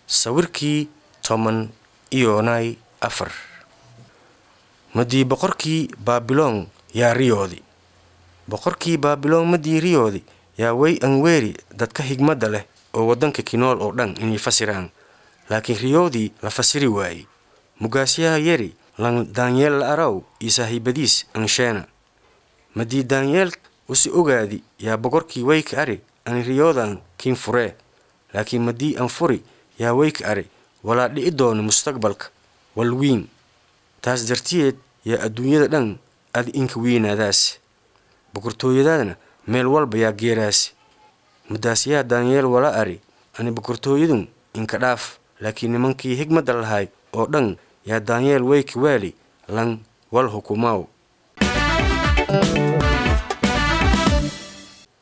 sawirkii toban iyonay afar madii boqorkii baabiloon yaa riyoodi boqorkii baabiloon madii riyoodi yaa way anweeri dadka higmadda leh oo waddanka kinool oo dhan inay fasiraan laakiin riyoodii la fasiri waayey mugaasyaha yeri lan daanyeel la araw iyo saahiibadiis ansheena madii daanyeel usi ogaadi yaa boqorkii wayka ari ani riyoodan kiin furee laakiin madii an furi yaa wayka ari walaa dhi'i doono mustaqbalka walwiin taas dartiyeed yaa adduunyada dhan adi inka weynaadaas boqortooyadaadna meel walba yaa geeraasi mudaasyaha daanyeel wala ari ani boqortooyadun inka dhaaf laakiin nimankii higmadda lahay oo dhan yaa daanyeel wayka waali lan wal hukumaaw